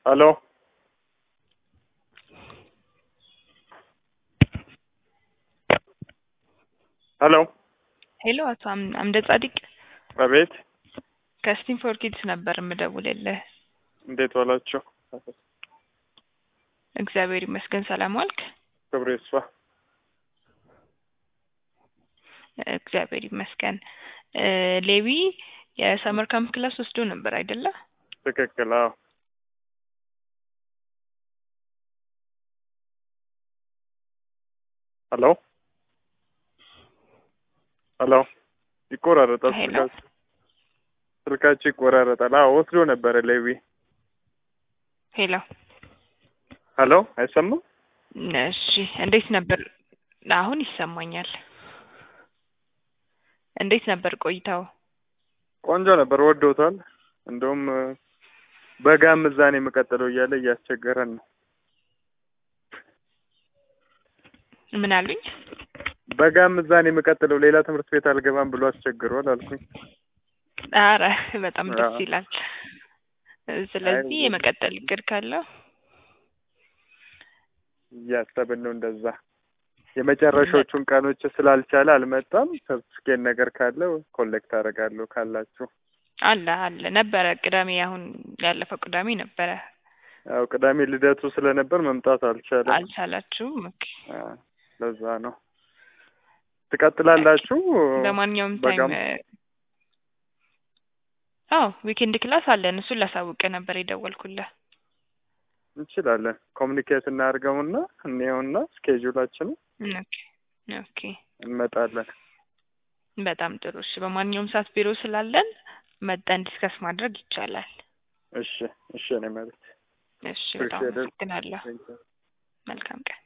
Aló. ሄሎ ሄሎ አቶ አም- አምደ ጻዲቅ አቤት። ከስቲም ፎር ኪድስ ነበር የምደውልልህ። እንዴት ዋላችሁ? እግዚአብሔር ይመስገን ሰላም ዋልክ? ክብሩ ይስፋ። እግዚአብሔር ይመስገን። እ ሌዊ የሰመር ካምፕ ክላስ ወስዶ ነበር አይደለ? ትክክል። አዎ። ሄሎ ሄሎ። ይቆራረጣል ሄሎ። ስልካችሁ ስልካችሁ ይቆራረጣል። አዎ ወስዶ ነበረ ሌዊ። ሄሎ ሄሎ አይሰማም? እሺ፣ እንዴት ነበር? አሁን ይሰማኛል። እንዴት ነበር ቆይታው? ቆንጆ ነበር፣ ወዶታል። እንደውም እ፣ በጋም እዛ ነው የምቀጥለው እያለ እያስቸገረን ነው። ምን አሉኝ? በጋም እዛ ነው የምቀጥለው ሌላ ትምህርት ቤት አልገባም ብሎ አስቸግሯል አልኩኝ። አረ በጣም ደስ አዎ። ይላል። ስለዚህ አይ፣ የመቀጠል እቅድ ካለው እያሰብን ነው እንደዛ። የመጨረሻዎቹን ቀኖች ስላልቻለ አልመጣም። ሰርቲፊኬት ነገር ካለ ኮሌክት አደርጋለሁ ካላችሁ። አለ አለ ነበረ ቅዳሜ፣ አሁን ያለፈው ቅዳሜ ነበረ። ያው ቅዳሜ ልደቱ ስለነበር መምጣት አልቻለም። አልቻላችሁም? ኦኬ። አ፣ ለዛ ነው። ትቀጥላላችሁ? በማንኛውም ታይም በጋም አዎ ዊኬንድ ክላስ አለን። እሱን ላሳውቅ ነበር የደወልኩልህ። እንችላለን። ኮሚኒኬት እናድርገውና እንየውና ስኬጁላችንን ኦኬ ኦኬ፣ እንመጣለን። በጣም ጥሩ። እሺ፣ በማንኛውም ሰዓት ቢሮ ስላለን መጠን ዲስከስ ማድረግ ይቻላል። እሺ፣ እሺ። እኔ ማለት እሺ፣ በጣም Appreciate it. አመሰግናለሁ። መልካም ቀን።